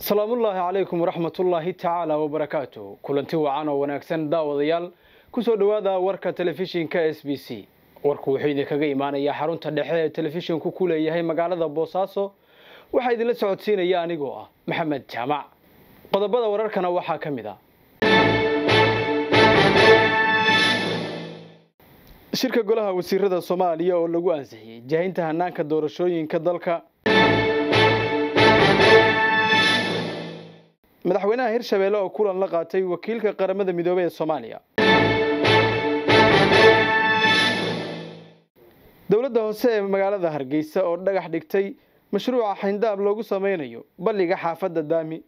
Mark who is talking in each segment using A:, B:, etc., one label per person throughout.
A: salaamullaahi calaykum waraxmatullaahi tacaala wabarakaatu kulanti wacan oo wanaagsan daawadayaal kusoo dhowaada warka telefishinka s b c warku wuxuu idinkaga imaanayaa xarunta dhexe ee telefishinku ku leeyahay magaalada boosaaso waxaa idinla socodsiinaya anigoo ah maxamed jaamac qodobada wararkana waxaa ka mid ah shirka golaha wasiirada soomaaliya oo lagu ansixiyey jahinta hanaanka doorashooyinka dalka madaxweynaha hirshabeelle oo kulan la qaatay wakiilka qaramada midoobey ee soomaaliya dowladda hoose ee magaalada hargeysa oo dhagax dhigtay mashruuca xayndaab loogu sameynayo balliga xaafadda daami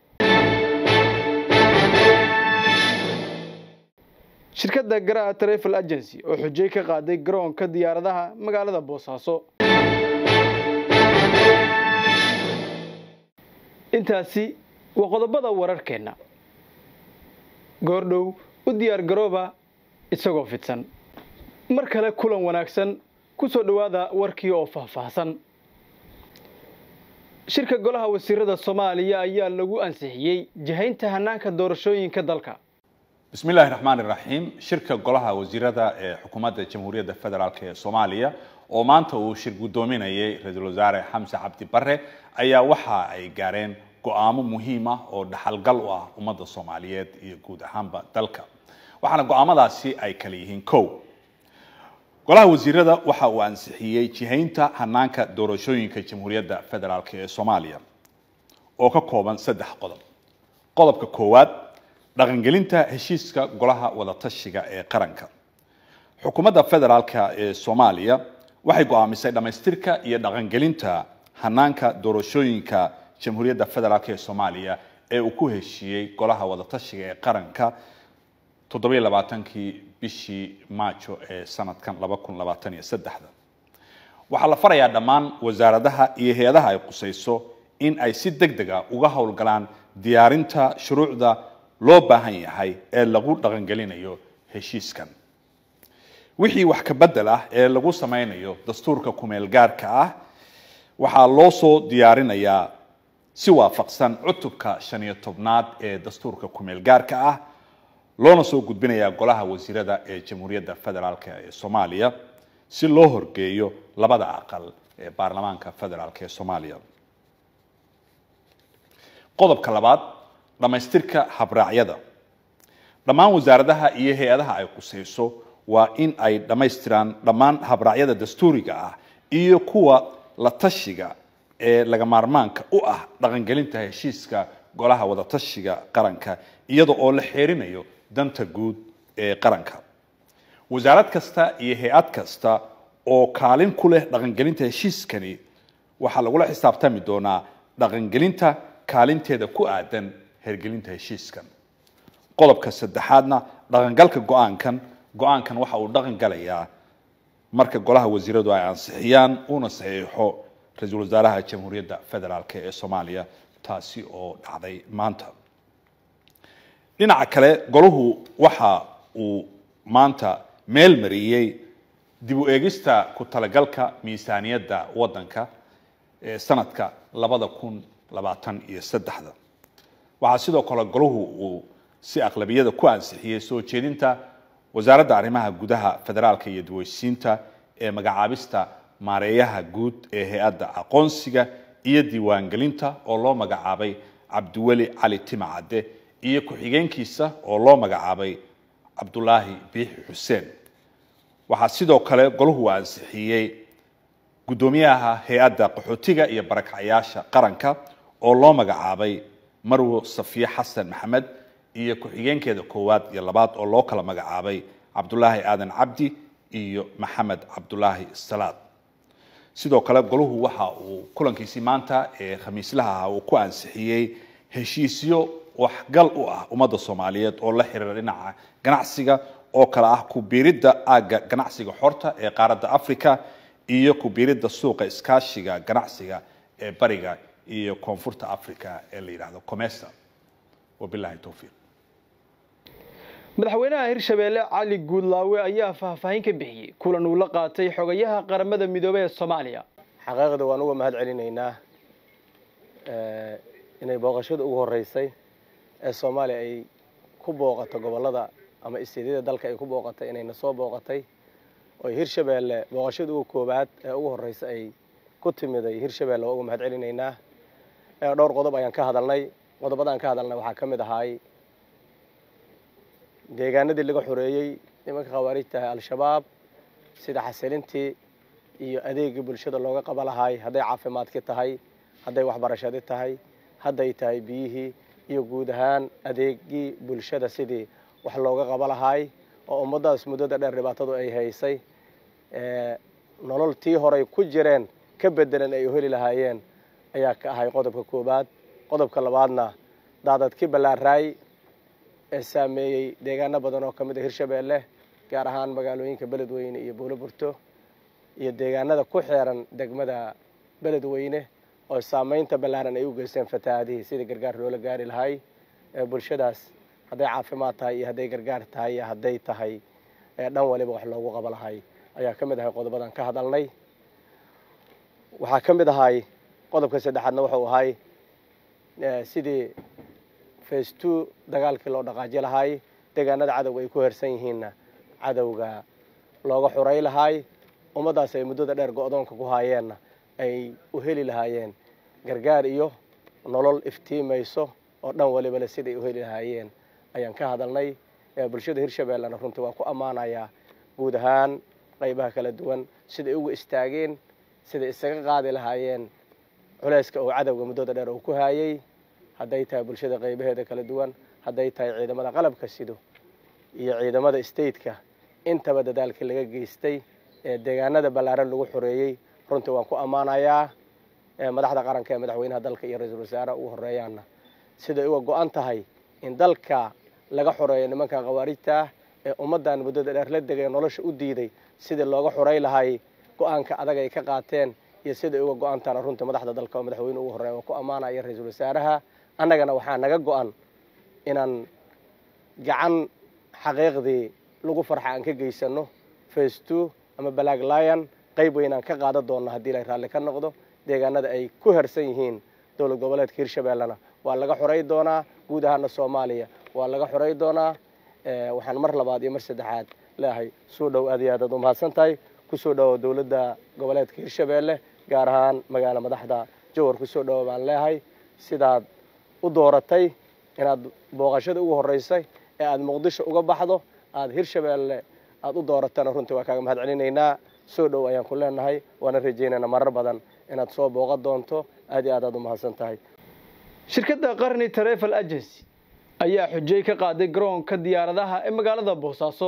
A: shirkadda garaa travel agency oo xujey ka qaaday garoonka diyaaradaha magaalada boosaaso intaasi waa qodobada wararkeenna goordhow u diyaar garooba isagoo fidsan mar kale kulan wanaagsan ku soo dhowaada warkii oo faahfaahsan shirka golaha wasiirada soomaaliya ayaa lagu ansixiyey jahaynta hanaanka doorashooyinka dalka
B: bismi illaahi raxmaani raxiim shirka golaha wasiirada ee xukuumadda jamhuuriyadda federaalk ee soomaaliya oo maanta uu shir guddoominayay ra-iisul wasaare xamse cabdi bare ayaa waxa ay gaareen go-aamo muhiim ah oo dhaxalgal u ah ummadda soomaaliyeed iyo guud ahaanba dalka waxaana go-aamadaasi ay kala yihiin kow golaha wasiirada waxa uu ansixiyey jihaynta hanaanka doorashooyinka jamhuuriyadda federaalk ee soomaaliya oo ka kooban saddex qodob qodobka koowaad dhaqangelinta heshiiska golaha wadatashiga ee qaranka xukuumadda federaalka ee soomaaliya waxay go-aamisay dhammaystirka iyo dhaqangelinta hanaanka doorashooyinka jamhuuriyadda federaalk ee soomaaliya ee uu ku heshiiyey golaha wadatashiga ee qaranka toddobiyo labaatankii bishii maajo ee sanadkan laba kun labaatan iyo saddexda waxaa la farayaa dhammaan wasaaradaha iyo hay-adaha ay qusayso in ay si deg deg a uga howlgalaan diyaarinta shuruucda loo baahan yahay ee lagu dhaqangelinayo heshiiskan wixii wax ka bedel ah ee lagu sameynayo dastuurka kumeel gaarka ah waxaa loo soo diyaarinayaa si waafaqsan cutubka shan iyo tobnaad ee dastuurka kumeel gaarka ah loona soo gudbinayaa golaha wasiirada ee jamhuuriyadda federaalk ee soomaaliya si loo horgeeyo labada aqal ee baarlamaanka federaalk ee soomaaliya qodobka labaad dhammaystirka habraacyada dhammaan wasaaradaha iyo hay-adaha ay qusayso waa in ay dhammaystiraan dhammaan habraacyada dastuuriga ah iyo kuwa la tashiga ee laga maarmaanka u ah dhaqangelinta heshiiska golaha wadatashiga qaranka iyada oo la xeerinayo danta guud ee qaranka wasaarad kasta iyo hay-ad kasta oo kaalin ku leh dhaqangelinta heshiiskani waxaa lagula xisaabtami doonaa dhaqangelinta kaalinteeda ku aadan hergelinta heshiiskan qodobka saddexaadna dhaqangalka go-aankan go-aankan waxa uu dhaqan galayaa marka golaha wasiiradu ay ansixiyaan uuna saxiixo ra-iisul wasaaraha jamhuuriyadda federaalk ee soomaaliya taasi oo dhacday maanta dhinaca kale golahu waxa uu maanta meel mariyey dib u eegista ku talagalka miisaaniyadda waddanka ee sanadka labada kun labaatan iyo saddexda waxaa sidoo kale golahu uu si aqlabiyada ku ansixiyey soo jeedinta wasaaradda arrimaha gudaha federaalka iyo daweysiinta ee magacaabista maareeyaha guud ee hay-adda aqoonsiga iyo diiwaangelinta oo loo magacaabay cabdiweli cali timacadde iyo ku-xigeenkiisa oo loo magacaabay cabdulaahi biixi xuseen waxaa sidoo kale golahu ansixiyey guddoomiyaha hay-adda qaxootiga iyo barakacyaasha qaranka oo loo magacaabay marwo safiye xasan maxamed iyo ku-xigeenkeeda koowaad iyo labaad oo loo kala magacaabay cabdulaahi aadan cabdi iyo maxamed cabdulaahi salaad sidoo kale golahu waxa uu kulankiisii maanta ee khamiislaha ah uu ku ansixiyey heshiisyo waxgal u ah ummadda soomaaliyeed oo la xiriira dhinaca ganacsiga oo kale ah ku-biiridda aagga ganacsiga xorta ee qaaradda africa iyo ku-biiridda suuqa iskaashiga ganacsiga ee bariga iyo koonfurta africa ee la yidhaahdo comesa wabilahi towfiiq
A: madaxweynaha hirshabeelle cali guudlaawe ayaa faahfaahin ka bixiyey kulan uu la qaatay xogayaha qaramada midoobey ee soomaaliya
C: xaqiiqda waan uga mahad celinaynaa inay booqashada ugu horreysay ee soomaaliya ay ku booqato gobollada ama isteedyada dalka ay ku booqatay inayna soo booqatay oo hirshabeelle booqashada ugu koowaad ee ugu horreysa ay ku timiday hirshabeelle waa ugu mahad celinaynaa dhowr qodob ayaan ka hadalnay qodobadaan ka hadalnay waxaa ka mid ahaay deegaanadii laga xoreeyey nimanka khawaarijta ah al-shabaab sida xasilintii iyo adeegii bulshada looga qaba lahaay hadday caafimaadkii tahay hadday waxbarashadii tahay hadday tahay biyihii iyo guud ahaan adeegii bulshada sidii wax looga qaba lahaay oo ummaddaas muddada dheer dhibaatadu ay haysay nolol tii horay ku jireen ka bedelan ay u heli lahaayeen ayaa ka ahay qodobka koowaad qodobka labaadna daadadkii ballaaraay ee saameeyey deegaano badan oo ka mid a hirshabeelle gaar ahaan magaalooyinka beledweyne iyo buulo burto iyo deegaanada ku xeeran degmada beledweyne oo saameynta ballaaran ay u geysteen fatahaadihii sidii gargaar loola gaari lahay ee bulshadaas hadday caafimaad tahay iyo hadday gargaar tahay iyo hadday tahay dhan waliba wax loogu qaba lahay ayaa ka mid ahay qodobadan ka hadalnay waxaa ka mid ahay qodobka saddexaadna wuxuu ahay sidii face two dagaalkii loo dhaqaaji lahaay deegaanada cadowga ay ku hersan yihiinna cadowga looga xuray lahaay ummaddaas ay muddada dheer go-doonka ku haayeenna ay u heli lahaayeen gargaar iyo nolol iftiimayso oo dhan walibale siday u heli lahaayeen ayaan ka hadalnay bulshada hirshabeellena runtii waa ku ammaanayaa guud ahaan qaybaha kala duwan siday uga istaageen siday isaga qaadi lahaayeen culeyska oo cadowga muddada dheer uu ku haayey hadday tahay bulshada qaybaheeda kala duwan hadday tahay ciidamada qalabka sido iyo ciidamada stateka intaba dadaalkii laga geystay ee deegaanada ballaaran lagu xoreeyey runtii waan ku ammaanayaa madaxda qaranka ee madaxweynaha dalka iyo ra-iisul wasaaraha ugu horeeyaanna siday uga go-an tahay in dalka laga xoreeyo nimanka khawaarijta ah ee ummaddan muddada dheer la degay nolosha u diiday sidii looga xorey lahay go-aanka adag ay ka qaateen iyo siday uga go-antaana runtii madaxda dalka oo madaxweyne ugu horreeya waan ku ammaanaya ra-iisul wasaaraha annagana waxaa naga go-an inaan gacan xaqiiqdii lagu farxa aan ka geysano face two ama balaag lion qayb weynaan ka qaadan doonna haddii ilay raalli ka noqdo deegaanada ay ku hersan yihiin dowlad goboleedka hirshabeellena waa laga xorey doonaa guud ahaana soomaaliya waa laga xorey doonaa waxaan mar labaad iyo mar saddexaad leeahay soo dhow aad iyo aad aad umahadsan tahay kusoo dhowo dowladda goboleedka hirshabeelle gaar ahaan magaala madaxda jowhar kusoo dhowo baan leeahay sidaad u dooratay inaad booqashada ugu horreysay ee aada muqdisho uga baxdo aada hirshabeelle aada u dooratana runtii waa kaaga mahad celinaynaa soo dhow ayaan ku leenahay waana rajaynaynaa marar badan inaad soo booqan doonto aad iyo aad aad umahadsan tahay
A: shirkadda qarni travel agency ayaa xujay ka qaaday garoonka diyaaradaha ee magaalada boosaaso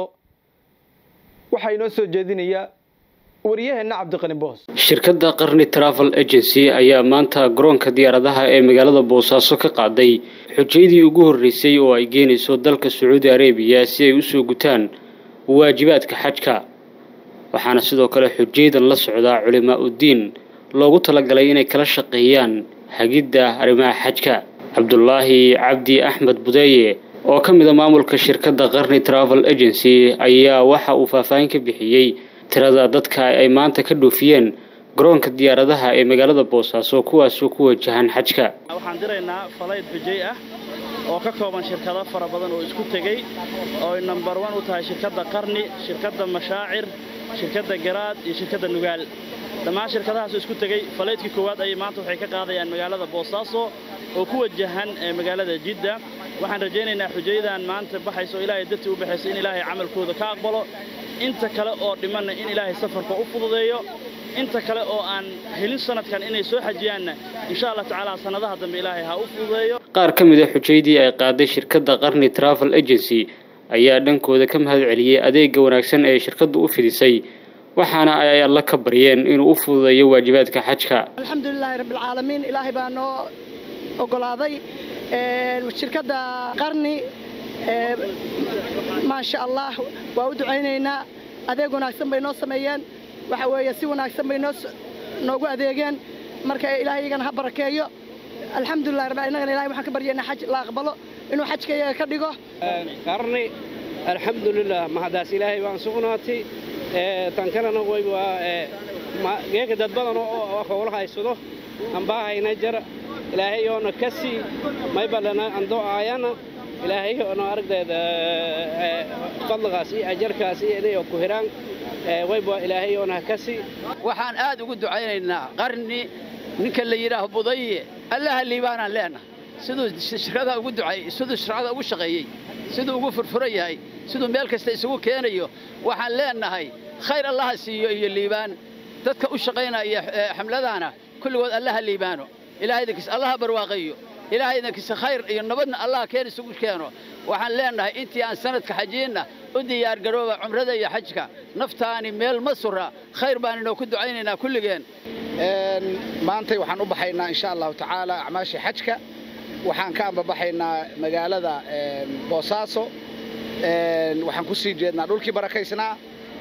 A: waxaa inoo soo jeedinayaa wariyaheenna cabdiqani boos
D: shirkadda qarni travel agency ayaa maanta garoonka diyaaradaha ee magaalada boosaaso ka qaaday xujayadii ugu horreysay oo ay geenayso dalka sacuudi arabiya si ay usoo gutaan waajibaadka xajka waxaana sidoo kale xujaydan la socdaa culimaa uddiin loogu talagalay inay kala shaqeeyaan hagidda arrimaha xajka cabdulaahi cabdi axmed budeeye oo ka mid a maamulka shirkadda qarni travel agency ayaa waxa uu faahfaahin ka bixiyey tirada dadka ay maanta ka dhoofiyeen garoonka diyaaradaha ee magaalada boosaaso kuwaasoo ku wajahan xajka
E: waxaan diraynaa falayd xujay ah oo ka kooban shirkado fara badan oo isku tegey oo ay nambar wan u tahay shirkadda qarni shirkadda mashaacir shirkadda garaad iyo shirkadda nugaal dhammaan shirkadahaas isku tegey falaydkii koowaad ayay maanta waxay ka qaadayaan magaalada boosaaso oo ku wajahan magaalada jidda waxaan rajaynaynaa xujayadan maanta baxayso oo ilaahay dartii u baxayso in ilaahay camalkooda ka aqbalo inta kale oo dhimanna in ilaahay safarka u fududeeyo inta kale oo aan helin sanadkan inay soo xajiyaanna insha allah tacaala sannadaha dambe ilaahay ha u fududeeyo
D: qaar ka mid a xujaydii ay qaaday shirkadda qarni travel agency ayaa dhankooda ka mahad celiyey adeega wanaagsan ee shirkaddu u fidisay waxaana ay alla ka baryeen inuu u fududeeyo waajibaadka xajka
F: alxamdulilaahi rabbilcaalamiin ilaahay baa noo ogolaaday shirkadda qarni maasha allah waa u ducaynaynaa adeeg wanaagsan bay noo sameeyeen waxa weeye si wanaagsan bay noo noogu adeegeen marka ilaahay iyagana ha barakeeyo alxamdulilah rabbi innagana ilahay waxaan ka baryaynaa xaj la aqbalo inuu xajka iyaga ka dhigo
G: qarni alxamdulilah mahadaas ilaahay baan sugnaatay tan kalena way waa geeka dad badan oo howla haysado ambaa hayna jara ilaahay oona ka sii maybalana ando aayana ilaahay oona aragdeeda fadligaas iyo ajarkaas iyo inay ku hiraan wayba ilaahay oona ka sii
H: waxaan aad ugu ducaynaynaa qarni ninka la yidhaaho budaye allaha liibaanaan leenahay siduu shirkada ugu ducay siduu shirkada ugu shaqeeyey siduu ugu furfuran yahay siduu meel kasta isugu keenayo waxaan leenahay khayr allaha siiyo iyo liibaan dadka u shaqaynaya xamladana kulligood allaha liibaano ilaahaydankiisa allaha barwaaqeeyo ilaahaydankiisa khayr iyo nabadna allaha keen isugu keeno waxaan leenahay intii aan sanadka xajiinna u diyaargarooba cumrada iyo xajka naftaani meel ma sura khayr baan inoo ku ducaynaynaa kulligeen
I: maantay waxaan u baxaynaa insha allahu tacaala acmaashii xajka waxaan ka ambabaxaynaa magaalada boosaaso waxaan ku sii jeednaa dhulkii barakaysnaa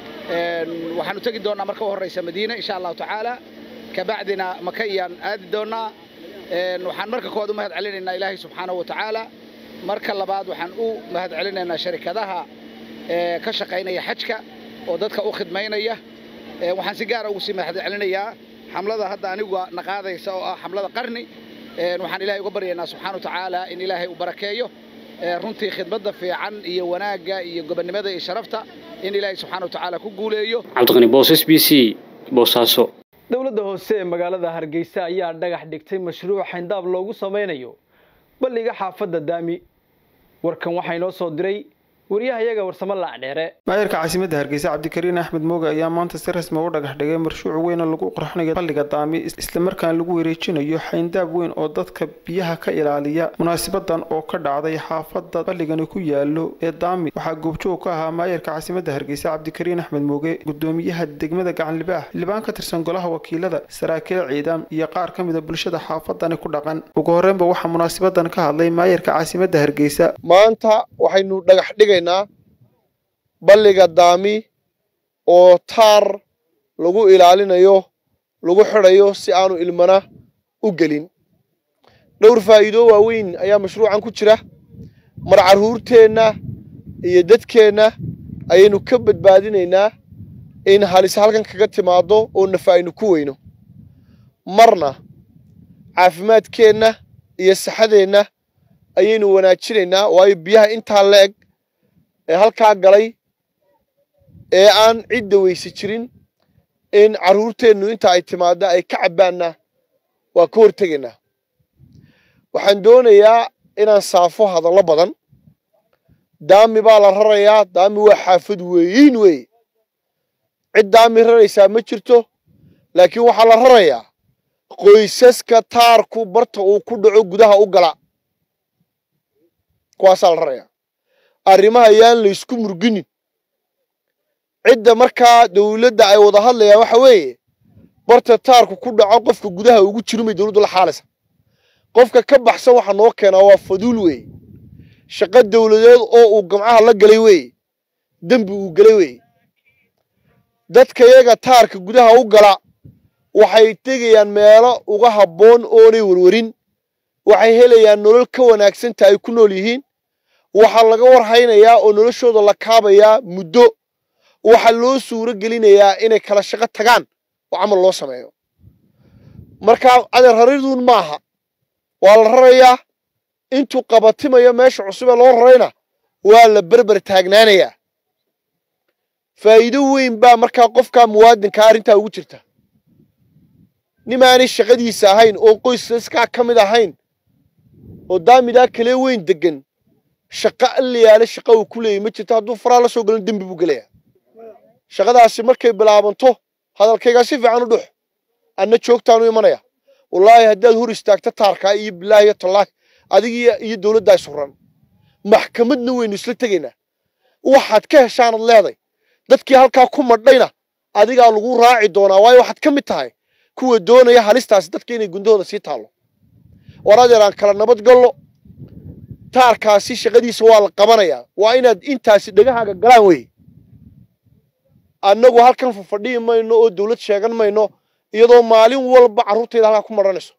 I: waxaanu tegi doonnaa marka u horraysa madiine insha allahu tacaala kabacdina makayaan aadi doonnaa waxaan marka koowaad u mahad celinaynaa ilaahay subxaanahu wa tacaala marka labaad waxaan u mahad celinaynaa sharikadaha ka shaqaynaya xajka oo dadka u khidmaynaya waxaan si gaara ugu sii mahad celinayaa xamlada hadda anigu naqaadaysa oo ah xamlada qarni waxaan ilaahay uga baryaynaa subxaana wa tacaala in ilaahay uu barakeeyo runtii khidmadda fiican iyo wanaagga iyo gobonnimada iyo sharafta in ilaahay subxaana wa tacaala ku guuleeyo
D: cabdiqani boos s b c boosaaso
A: dowladda hoose ee magaalada hargeysa ayaa dhagax dhigtay mashruuc xayndaab loogu samaynayo balliga xaafadda daami warkan waxaa inoo soo diray waryahayaga warsamo laacdheere
J: maayarka caasimadda hargeysa cabdikariin axmed mooge ayaa maanta si rasmi u dhagax dhigay marshuuc weyn oo lagu qurxinayo balliga daami islamarkaana lagu wareejinayo xayndaab weyn oo dadka biyaha ka ilaaliya munaasabadan oo ka dhacday xaafadda balligani ku yaalo ee daami waxaa goobjoog ka ahaa maayarka caasimadda hargeysa cabdikariin axmed mooge gudoomiyaha degmada gacanlibaah xildhibaan ka tirsan golaha wakiilada saraakiil ciidan iyo qaar ka mida bulshada xaafadani ku dhaqan ugu horreynba waxaa munaasabadan ka hadlay maayarka caasimadda hargeysa
K: maanta waxaynu dhagax dhigaynaa balliga daami oo taar lagu ilaalinayo lagu xidhayo si aanu ilmana u gelin dhowr faa'iido waaweyn ayaa mashruucan ku jira mar carruurteenna iyo dadkeenna ayaynu ka badbaadinaynaa in halis halkan kaga timaaddo oo nafa aynu ku weyno marna caafimaadkeenna iyo saxadeenna ayaynu wanaajinaynaa waayo biyaha intaa la eg ee halkaa galay ee aan cidda weyse jirin in carruurteennu inta ay timaadda ay ka cabbaanna waa ka hortegaynaa waxaan doonayaa inaan saafo hadallo badan daami baa la rarayaa daami waa xaafad weeyiin weeye cid daami raraysaa ma jirto laakiin waxaa la rarayaa qoysaska taarku barta uu ku dhaco gudaha u gala kuwaasaa la rarayaa arrimaha yaan laysku murginin cidda markaa dawladda ay wada hadlayaan waxa weeye barta taarku ku dhaco qofka gudaha ugu jirumay dawladdu la xaalaysa qofka ka baxsan waxa noo keenaa waa faduul weeye shaqo dawladeed oo uu gamcaha la galay weeye dembi uu galay weeye dadka yaga taarka gudaha u gala waxay tegayaan meelo uga habboon oonay warwarin waxay helayaan nolol ka wanaagsanta ay ku nool yihiin waxaa laga warhaynayaa oo noloshooda la kaabayaa muddo waxaa loo suuro gelinayaa inay kala shaqo tagaan oo camal loo sameeyo markaa adeer rariduun maaha waa la rarayaa intuu qabatimayo meesha cusubee loo rarayna waa la berber taagnaanayaa faa'iido weyn baa markaa qofkaa muwaadinkaa arrintaa ugu jirta nimaanay shaqadiisa ahayn oo qoysaskaa ka mid ahayn oo daamidaa kalee weyn deggan shaqo allayaale shaqa uu ku leeyay ma jirto hadduu faraa la soo galin dembi buu gelayaa shaqadaasi markay bilaabanto hadalkaygaa si fiican u dhux anna joogtaanu imanaya wallaahi haddaad hor istaagto taarkaa iyo bilaahi iyo tallaahi adiga iyo dawladdaa isuran maxkamadna weynu isla tegaynaa waxaad ka heshaanad leeday dadkii halkaa ku madhayna adigaa lagu raaci doonaa waayo waxaad ka mid tahay kuwa doonaya halistaasi dadka inay gundahooda sii taallo war adeer aan kala nabad gallo taarkaasi shaqadiisa waa la qabanayaa waa inaad intaasi dhegahaaga galaan weye annagu halkan fafadhihi mayno oo dawlad sheegan mayno iyadoo maalin walba carruurtayda halkaa ku maranayso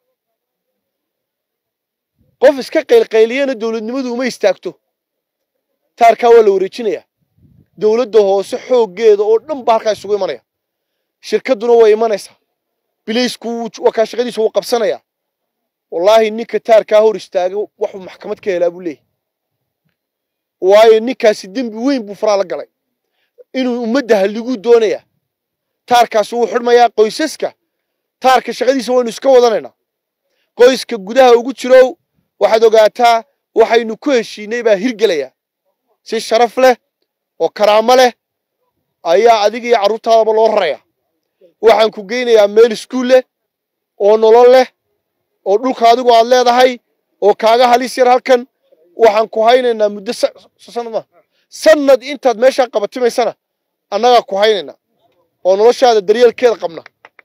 K: qof iska qaylqayliyana dawladnimadu uma istaagto taarkaa waa la wareejinayaa dawladda hoose xooggeeda oo dhan baa halkaa isugu imanaya shirkadduna way imanaysaa bilaysku waa kaa shaqadiisa wuu qabsanayaa wallaahi ninka taarkaa hor istaaga waxuu maxkamad ka helaa buu leeyahy waayo ninkaasi dembi weyn buu faraa la galay inuu ummadda halliguu doonayaa taarkaasi wuu xidhmayaa qoysaska taarka shaqadiisa waynu iska wadanaynaa qoyska gudaha ugu jirow waxaad ogaataa waxaynu ku heshiinay baa hirgelaya si sharaf leh oo karaamo leh ayaa adiga iyo carruurtaadaba loo raraya waxaan ku geynayaa meel iskuul leh oo nolol leh oo dhulka adigu aad leedahay oo kaaga halis yar halkan waxaan ku haynaynaa muddo sanad ma sanad intaad meeshaa qabatimaysana annagaa ku haynaynaa oo noloshaada daryeelkeeda qabna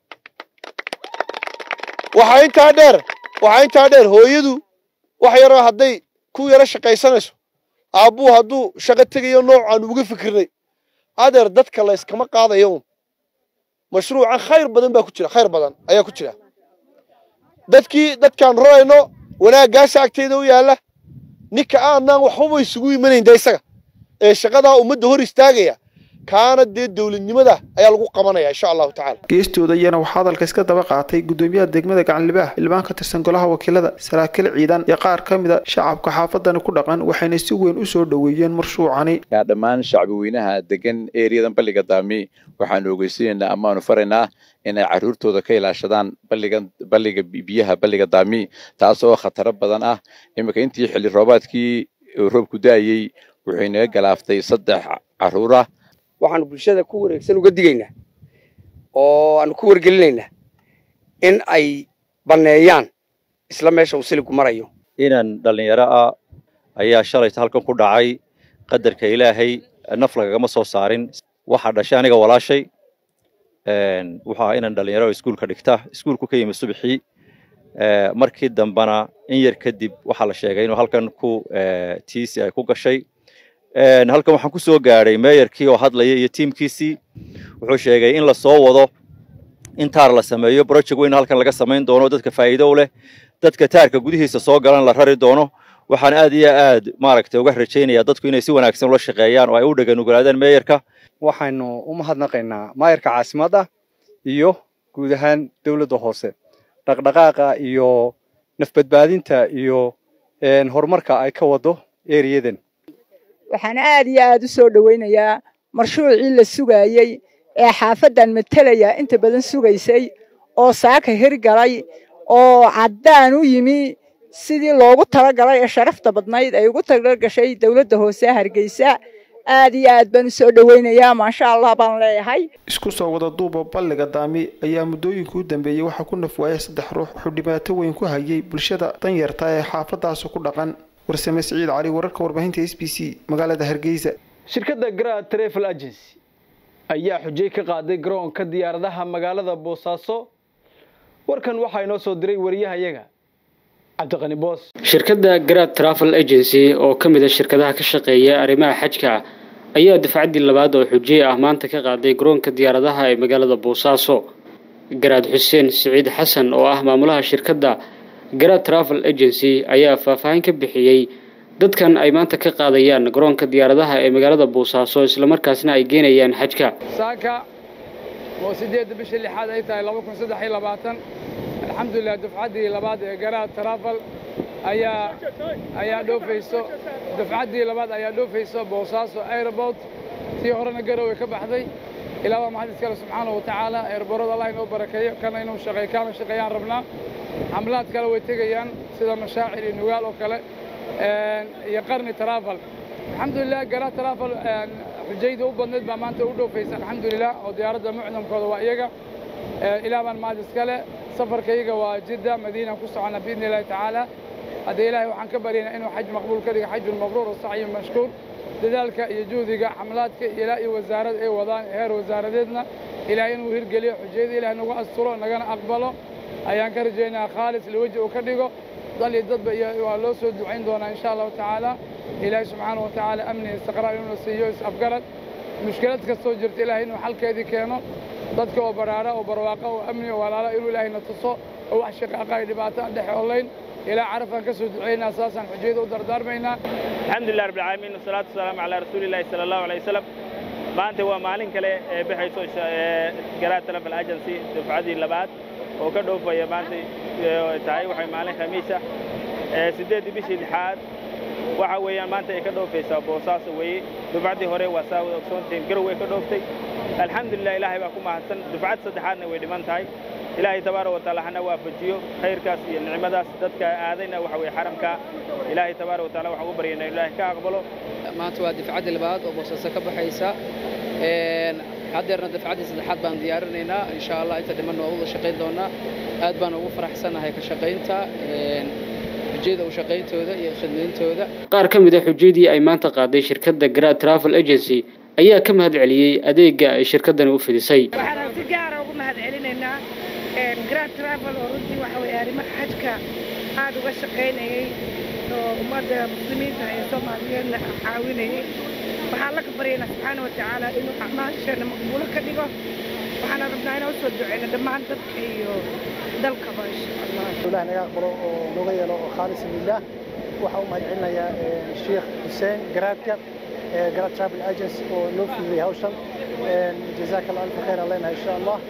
K: waxaa intaa dheer waxaa intaa dheer hooyadu wax yaroo hadday ku yaro shaqaysanayso aabbuu hadduu shaqo tegayo noocaan uga fikirnay adeer dadka la yskama qaadayo un mashruucan khayr badan baa ku jira khayr badan ayaa ku jira dadkii dadkaan rarayno wanaaggaasa agteeda u yaalla ninka aanaan waxbaba isugu imanayn de isaga ee shaqadaa ummadda hor istaagaya kaana dee dowladnimada ayaa lagu qabanaya insha allahu tacala
J: geestooda iyana waxaa hadalka iska daba qaatay gudoomiyaha degmada gacanlibaah xildhibaan ka tirsan golaha wakiilada saraakiil ciidan iyo qaar ka mid a shacabka xaafadani ku dhaqan waxayna si weyn u soo dhoweeyeen marshuucani
L: dhammaan shacbi weynaha degan ereyadan balliga daami waxaanu ogeysanaynaa amaanu faraynaa inay carruurtooda ka ilaashadaan balligan balliga biyaha balliga daami taasoo khataro badan ah iminka intii xilli roobaadkii roobku da'ayey wuxuu inaga galaaftay saddex carruura
M: waxaanu bulshada ku wareegsan uga digaynaa oo aanu ku wargelinaynaa in ay banneeyaan isla meesha uu siligu marayo
N: inan dhallinyaro ah ayaa shalayta halkan ku dhacay qadarka ilaahay naf lagagama soo saarin waxaa dhashay aniga walaashay waxaa inan dhallinyaro iskuulka dhigta iskuulku ka yimi subaxii markii dambana in yar kadib waxaa la sheegay inuu halkan ku tiisi ay ku gashay halkan waxaan ku soo gaadhay meeyarkii oo hadlaya iyo tiimkiisii wuxuu sheegay in la soo wado in taar la sameeyo project weyn halkan laga samayn doono dadka faa'iido u leh dadka taarka gudihiisa soo galan la rari doono waxaan aad iyo aad maaragtay uga rajaynayaa dadku inay si wanaagsan ula shaqeeyaan oo ay u dhaganugulaadaan meeyarka
O: waxaynu u mahadnaqaynaa maayarka caasimadda iyo guud ahaan dowladda hoose dhaqdhaqaaqa iyo nafbadbaadinta iyo horumarka ay ka wado eriyadan
P: waxaan aad iyo aad u soo dhowaynayaa marshuucii la sugaayey ee xaafaddan matalaya inta badan sugaysay oo saaka hirgalay oo caddaan u yimi sidii loogu talagalay ee sharafta badnayd ay ugu talagashay dowladda hoose hargeysa aad iyo aad baan u soo dhowaynayaa maasha allah baan leeyahay
J: isku soo wada duuba balliga daami ayaa muddooyinkii u dambeeyey waxaa ku nafwaayay saddex ruux wuxuu dhibaato weyn ku hayay bulshada danyarta ee xaafadaasi ku dhaqan warsame siciid cali wararka warbaahinta s b c magaalada hargeysa
A: shirkadda grand travel agency ayaa xujay ka qaaday garoonka diyaaradaha magaalada boosaaso warkan waxaa inoo soo diray wariyahayaga cabdiqani boos
D: shirkadda grad travel agency oo ka mid a shirkadaha ka shaqeeya arrimaha xajka ayaa dafcaddii labaad oo xujiye ah maanta ka qaaday garoonka diyaaradaha ee magaalada boosaaso garaad xuseen siciid xasan oo ah maamulaha shirkadda grad travel agency ayaa faahfaahin ka bixiyey dadkan ay maanta ka qaadayaan garoonka diyaaradaha ee magaalada boosaaso islamarkaasna ay geenayaan xajka
Q: saaka oo sideedda bishii lixaad ay tahay laba kun saddex iyo labaatan alxamdulilah dufcaddii labaad ee garaad travel ayaa ayaa dhoofayso dufcaddii labaad ayaa dhoofayso boosaaso airport tii horena garowe ka baxday ilaa waa maxad iskale subxaanahu wa tacaala eerborada allah inoo barakeeyo kana inuu shaqeey kaana shaqeeyaan rabnaa xamlaad kale way tegayaan sida mashaacir iyo nugaal oo kale iyo qarni travel alxamdulilah garaad travel xujayda u badnayd baa maanta u dhoofaysa alxamdulilah oo diyaaradda mucdamkooda waa iyaga ilaa baan mahad iskale safarka iyaga waa jidda madiina ku socona biidni illahi tacaala haddee ilaahay waxaan ka baryaynaa inuu xaj maqbuul ka dhiga xajun mabruur oo sacyin mashkuur dadaalka iyo juhdiga xamlaadka ilaa iyo wasaarada ay wadaan heer wasaaradeedna ilaahay inuu hirgeliyo xujayada ilahay nagu asturo nagana aqbalo ayaan ka rajaynaa khaalis liweji uu ka dhigo dal iyo dadba iyo waa loo soo ducayn doonaa insha allahu tacaala ilaahay subxaanahu wa tacaala amni istiqraar inuu siiyo is-afgarad mushkilad kastoo jirta ilaahay inuu xalkeedii keeno dadka oo baraara oo barwaaqa oo amni oo walaala inuu ilaahayna tuso oo wax shaqaaqa ay dhibaato aan dhex olayn ilaa carafaan ka soo ducaynaa saasaan xujayada u dardaarmaynaa
E: alxamdulilah rabbil caalamiin wasalaatu wasalaamu calaa rasuulillahi sala allahu alayh wasalam maanta waa maalin kale ee bixayso garaad travel agency dufcadii labaad oo ka dhoofaya maanta ee, tahay waxay maalin khamiis ah ee, siddeeddii bishii lixaad waxa weeyaan maanta ay ka dhoofaysaa boosaaso weeye dufcaddii hore waa saa wada ogsoontihiin garow way ka dhooftay alxamdulilah ilaahay baa ku mahadsan dufcad saddexaadna way dhiman tahay ilaahay tabaaraka wa tacaala hana waafajiyo khayrkaas iyo nicmadaas dadka aadayna waxa weeye xaramka ilaahay tabaaraka wa tacaala waxaan u baryaynaa in ilaahay ka aqbalo
R: maanta waa difcaddii labaad oo boosaaso ka baxaysa Een, haddeerna difcaddii saddexaad baan diyaarinaynaa insha allah inta dhiman waa wada shaqayn doonaa aad baan ugu faraxsanahay ka shaqaynta een, ujeeda u shaqayntooda iyo khidmayntooda
D: qaar ka mid a xujadii ay maanta qaaday shirkadda Grad Travel Agency ayaa ka mahad celiyey adeega ay shirkaddani u fidisay
S: waxaan si gaara ugu mahad celinaynaa grand travel oo runtii waxa weye arrimaha xajka aad uga shaqaynayay oo ummadda muslimiinta ee soomaaliyeedna caawinayay waxaan la baryaynaa subxaana wa tacaala inuu acmaasheena maqbuulo ka dhigo waxaana rabnaa inaan usoo duceyno dhammaan dadka iyo dalkaba insha allah
T: ilaah naga aqbalo oo nooga yeelo oo khaalis lilah waxaan u mahad celinayaa sheekh xuseen garaadka garaad travel agency oo noo fududiyay hawshan jazaaka allah alfa khayr aan leenahay insha allah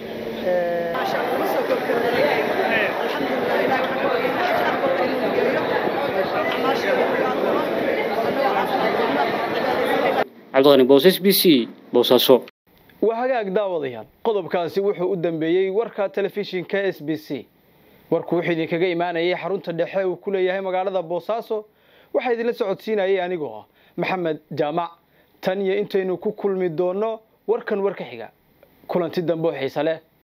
D: cabdiqani boosas b c boosaaso
A: waa hagaag daawadayaal qodobkaasi wuxuu u dambeeyey warka telefishinka s b c warku wuxuu idinkaga imaanayay xarunta dhexe uu ku leeyahay magaalada boosaaso waxaa idinla socodsiinayay anigoo ah maxamed jaamac tan iyo intaynu ku kulmi doonno warkan war ka xiga kulanti dambe oo xiise leh